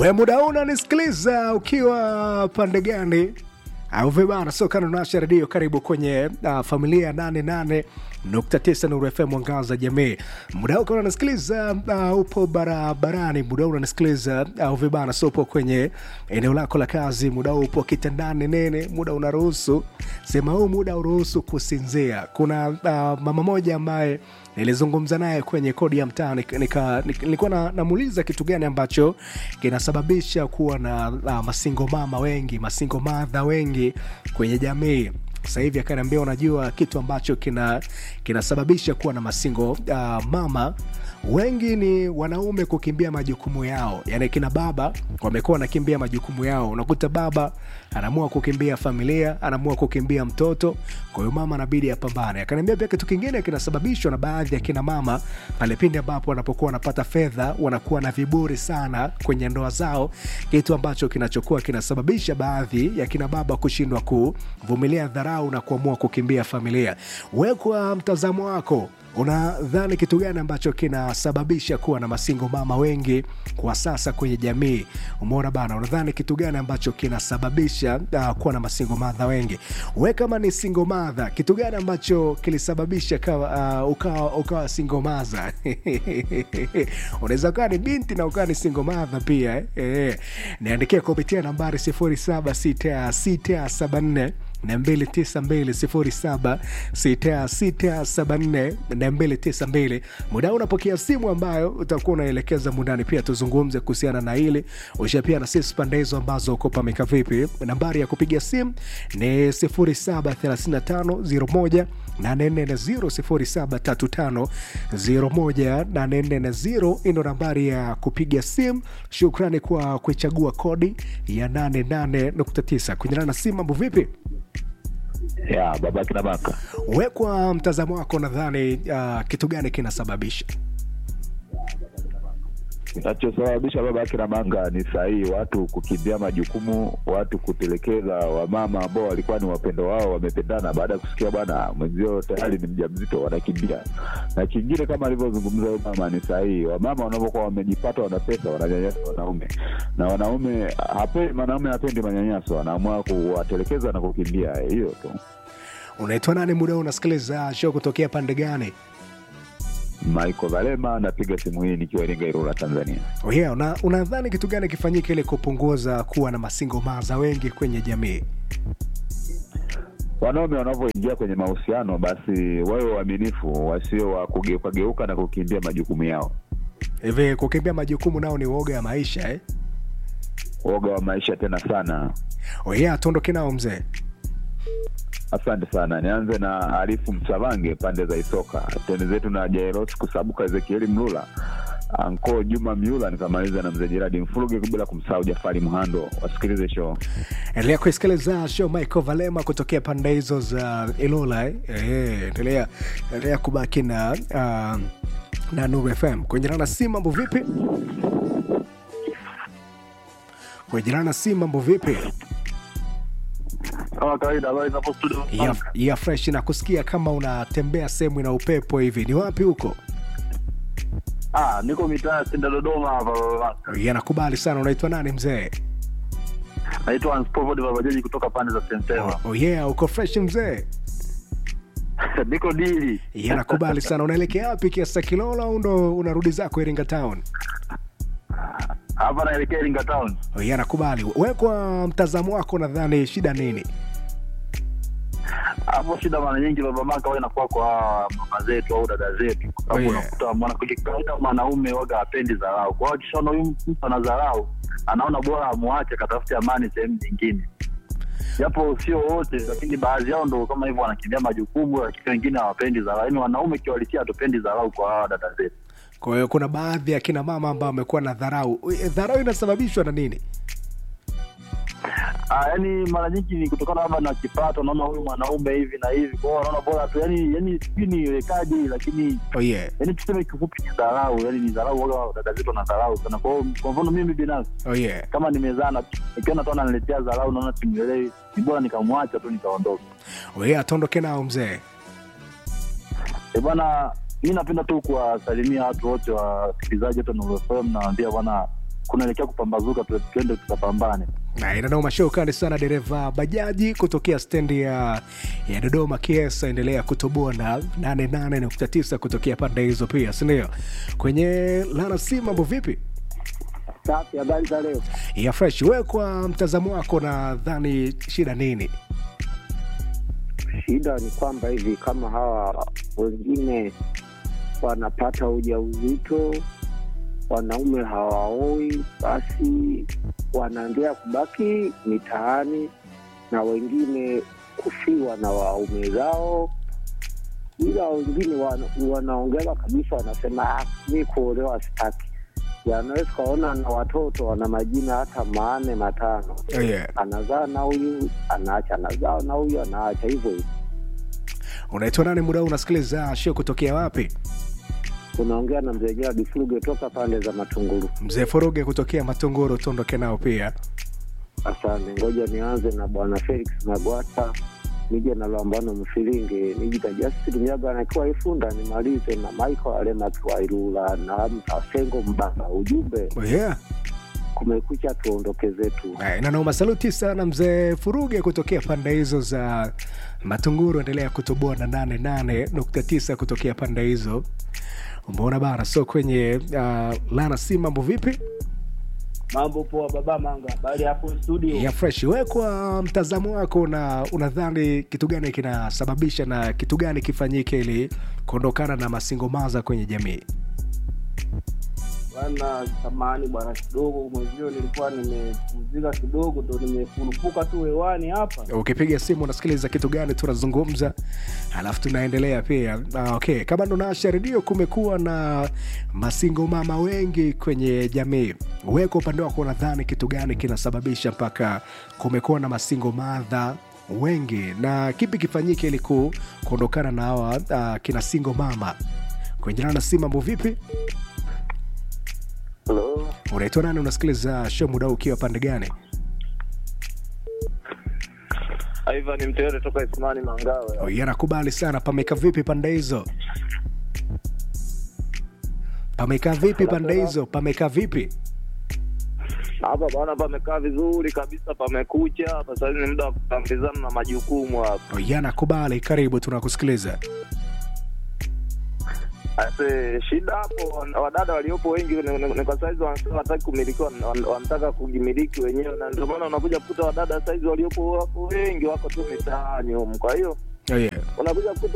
we muda huu unanisikiliza ukiwa pande gani au vibana sokana nasha redio karibu kwenye uh, familia ya 88.9 Nuru FM mwangaza jamii. Muda huu kama unanisikiliza uh, upo barabarani, muda huu unanisikiliza au uh, vibana so upo kwenye eneo lako la kazi, muda huu upo kitandani nene, muda unaruhusu sema huu muda uruhusu kusinzia. Kuna uh, mama moja ambaye nilizungumza naye kwenye kodi ya mtaa nika- nika- nika- nilikuwa na, namuuliza kitu gani ambacho kinasababisha kuwa na uh, masingo mama wengi masingo madha wengi kwenye jamii sasa hivi akaniambia unajua kitu ambacho kina kinasababisha kuwa na masingo uh, mama wengi ni wanaume kukimbia majukumu yao yani kina baba wamekuwa wanakimbia majukumu yao unakuta baba anaamua kukimbia familia anaamua kukimbia mtoto kwa hiyo mama anabidi apambane akaniambia pia kitu kingine kinasababishwa na baadhi ya kina mama pale pindi ambapo wanapokuwa wanapata fedha wanakuwa na viburi sana kwenye ndoa zao kitu ambacho kinachokuwa kinasababisha baadhi ya kina baba kushindwa kuvumilia dharau na kuamua kukimbia familia we kwa mtazamo wako unadhani kitu gani ambacho kinasababisha kuwa na masingo mama wengi kwa sasa kwenye jamii umeona bana unadhani kitu gani ambacho kinasababisha uh, kuwa na masingo madha wengi we kama ni singo madha kitu gani ambacho kilisababisha kawa, uh, ukawa, ukawa singo madha unaweza ukawa ni binti na ukawa ni singo madha pia eh? Eh. niandikia kupitia nambari 076674 292 muda huu unapokea simu ambayo utakuwa unaelekeza mundani pia tuzungumze kuhusiana na hili usha pia na sisi pande hizo ambazo uko pameka vipi nambari ya kupiga simu ni 073501 073501 ino nambari ya kupiga simu shukrani kwa kuichagua kodi ya 88.9 kunyana na simu mambo vipi ya baba kina baka we kwa mtazamo wako nadhani uh, kitu gani kinasababisha kinachosababisha baba kina manga ni sahihi watu kukimbia majukumu watu kutelekeza wamama ambao walikuwa ni wapendo wao wamependana baada ya kusikia bwana mwenzio tayari ni mja mzito wanakimbia na kingine kama alivyozungumza huyu mama ni sahihi wamama wanavyokuwa wamejipata wana pesa wananyanyasa wanaume na wanaume hape, mwanaume hapendi manyanyaso anaamua kuwatelekeza na kukimbia hiyo tu unaitwa nani muda huu unasikiliza show kutokea pande gani Michael Valema napiga simu hii nikiwa Iringa Ilula Tanzania oh yeah, una, unadhani kitu gani kifanyike ili kupunguza kuwa na masingo maza wengi kwenye jamii wanaume wanavyoingia kwenye mahusiano basi wawe waaminifu wasio wa kugeukageuka na kukimbia majukumu yao hivi kukimbia majukumu nao ni uoga ya maisha eh? woga wa maisha tena sana oh yeah, tuondoke nao mzee asante sana nianze na arifu msavange pande za isoka tende zetu na jairos kusabuka ezekieli mlula anko juma miula nikamaliza na mzee jeradi mfuluge bila kumsahau jafari mhando wasikilize show endelea kuisikiliza show michael valema kutokea pande hizo za ilula eh? Eh, endelea endelea kubaki na uh, na nuru fm kwenye na si mambo vipi kwenye na si mambo vipi kama kawaida habari za hapo studio ya, ya fresh na kusikia kama unatembea sehemu ina upepo hivi ni wapi huko ah niko mitaa senda dodoma hapa baba yanakubali sana unaitwa nani mzee naitwa Anspovod babajaji kutoka pande za sentema oh yeah uko fresh mzee niko dili yanakubali sana unaelekea wapi kiasa kilolo au ndo unarudi zako iringa town hapa naelekea iringa town oh yeah, nakubali we kwa mtazamo wako nadhani shida nini hapo shida mara nyingi baba maka wa inakuwa kwa hawa mama zetu au dada zetu kwa sababu Oh, yeah. unakuta mwana kawaida mwanaume waga apendi dharau kwa hiyo akishaona huyu mtu ana dharau anaona bora amwache akatafute amani sehemu nyingine japo sio wote lakini baadhi yao ndo kama hivyo wanakimbia majukumu lakini wengine hawapendi dharau yaani wanaume kiwalisia hatupendi dharau kwa hawa dada zetu kwa hiyo kuna baadhi ya kina mama ambao wamekuwa na dharau Eh, dharau inasababishwa na nini Ah, yani mara nyingi ni kutokana labda na kipato, naona huyu mwanaume hivi na hivi, kwa hiyo wanaona bora tu, yani yani sijui niwekaje, lakini oh yeah. yani tuseme kifupi ni dharau, yani ni dharau, waga dada zetu na dharau sana. Kwa hiyo kwa mfano mimi binafsi Oh yeah. kama nimezana, nikiona tu ananiletea dharau, naona simwelewi, ni bora nikamwacha tu nikaondoka. Oh yeah, tuondoke nao mzee E bwana, mi napenda tu kuwasalimia watu wote wasikilizaji wote Nuru FM, nawaambia bwana kunaelekea kupambazuka, tu- tuende tukapambane. na inanao mashow kali sana dereva bajaji kutokea stendi ya, ya dodoma kiesa endelea kutoboa na 88.9 kutokea pande hizo pia sindio kwenye lana si mambo vipi Safi, habari za leo? ya fresh we kwa mtazamo wako nadhani shida nini Shida ni kwamba hivi kama hawa wengine wanapata ujauzito, wanaume hawaoi, basi wanaendelea kubaki mitaani na wengine kufiwa na waume zao, ila wengine wana, wanaongea kabisa, wanasema "Ah, mi kuolewa sitaki. Yanaweza ukaona na watoto wana majina hata manne matano oh, yeah. anazaa na huyu anaacha, anazaa na huyu anaacha, hivyo hivyo. unaitwa nani muda huu unasikiliza show kutokea wapi Unaongea na mzee Gerard Fuluge toka pande za Matunguru. mzee furuge kutokea matongoro tuondoke nao pia Asante, ngoja nianze na bwana Felix Magwata, nije na Lwambano Mfilinge, nijita Justin Myaga anakiwa Ifunda, nimalize na Michael Alema akiwa Ilula na Mtasengo Mbanga. Ujumbe oh, yeah. kumekucha, tuondoke zetu. nanoma saluti sana mzee furuge kutokea pande hizo za matunguru endelea kutoboa na 88.9 kutokea pande hizo umeona bana so kwenye uh, lana si mambo vipi Mambo poa baba Manga, habari hapo studio? ya fresh we kwa mtazamo wako na unadhani kitu gani kinasababisha na kitu gani kifanyike ili kuondokana na masingomaza kwenye jamii Bwana samahani bwana, kidogo mwenzio nilikuwa nimepumzika kidogo, ndo nimefurupuka tu hewani hapa. ukipiga simu unasikiliza kitu gani tunazungumza alafu tunaendelea pia ah, okay kama ndo naasha redio kumekuwa na masingo mama wengi kwenye jamii we kwa upande wako unadhani kitu gani kinasababisha mpaka kumekuwa na masingo madha wengi na kipi kifanyike ili ku- kuondokana na hawa uh, kina singo mama kwenye na si mambo vipi Hello. unaitwa nani unasikiliza show muda huu ukiwa pande gani Ivan Mtere toka Ismani Mangawe. Oh, yeah, nakubali sana pameka vipi pande hizo pameka vipi pande hizo pameka vipi Hapa bwana, pamekaa vizuri kabisa, pamekucha hapa. Sasa ni muda wa kutambizana na majukumu hapa. Oh, yeah, nakubali karibu tunakusikiliza Ase, shida hapo, wadada waliopo wengi ni- ni ni kwa saizi wanasema wataki kumilikiwa, wan- wanataka kujimiliki wenyewe, na ndio maana unakuja kukuta wadada saizi waliopo wapo wengi wako tu mitaani humu. Kwa hiyo oh, yeah. unakuja kukuta